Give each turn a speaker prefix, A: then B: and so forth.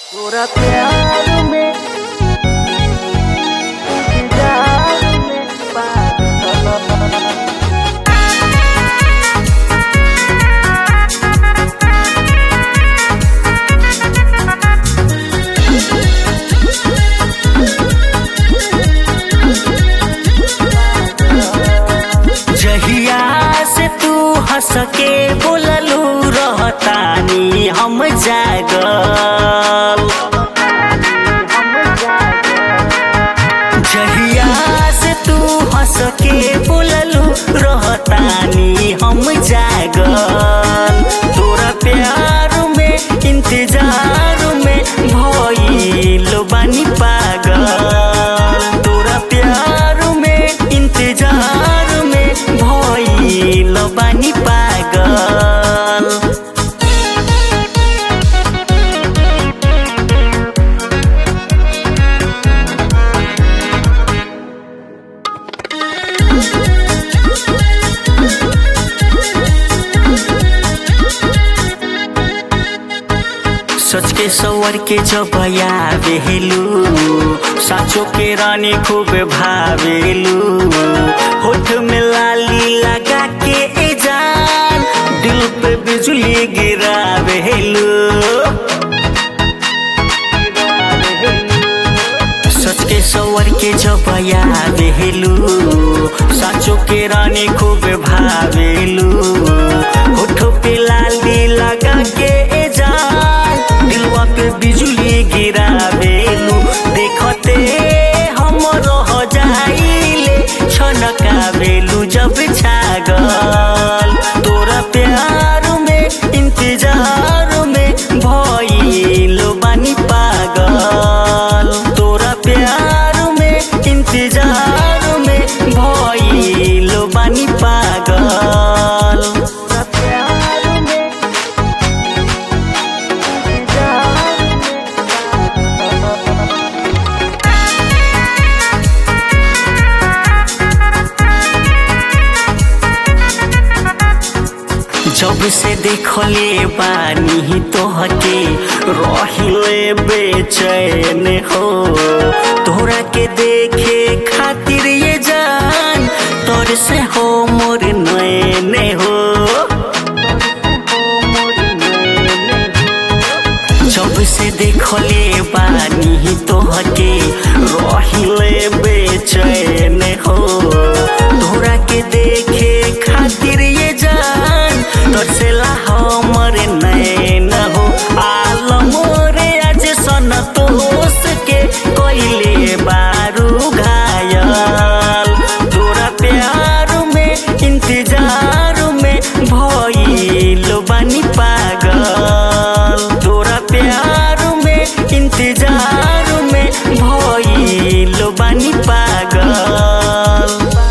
A: तोरा प्यार में इंतजार में पागल
B: जहिया से तू हंस के बोललू रहतानी हम जागल जहिया से तू हंस के बोललू रहतानी हम जागल तोरा प्यार में इंतजार में भइल बानी पागल तोरा प्यार में इंतजार में भइल बानी पागल सोच के सवर के जब आवेलू साचो के रानी खूब भावेलू होठ में लाली लगा के ए जान दिल पे बिजली गिरावेलू सच के सवर के जब आवेलू साचो के रानी खूब भावेलू होठो पे लाली लगा के ए जान दिलवा पे बिजली गिरावेलू देखते हम रह जाइले छनकावेलू जब छागल तोरा प्यार में इंतजार में भइल बानी पागल तोरा प्यार में इंतजार में भइल बानी पागल
A: तोरा प्यार में इंतजार में
B: जब से देखले बानी तोहके रहिले बेचैन हो तोरा के देखे खातिर ये जान तोर से हो मोर नैन हो जब से देखले बानी तोहके रहिले बेचैन हो तोरा के देखे खातिर ये जान तोर से ला हमर नैन हो आलम रे आज सन तोस के कोइले बारू घायल तोरा प्यार में इंतजार में भइल बानी पागल तोरा प्यार में इंतजार में भइल बानी पागल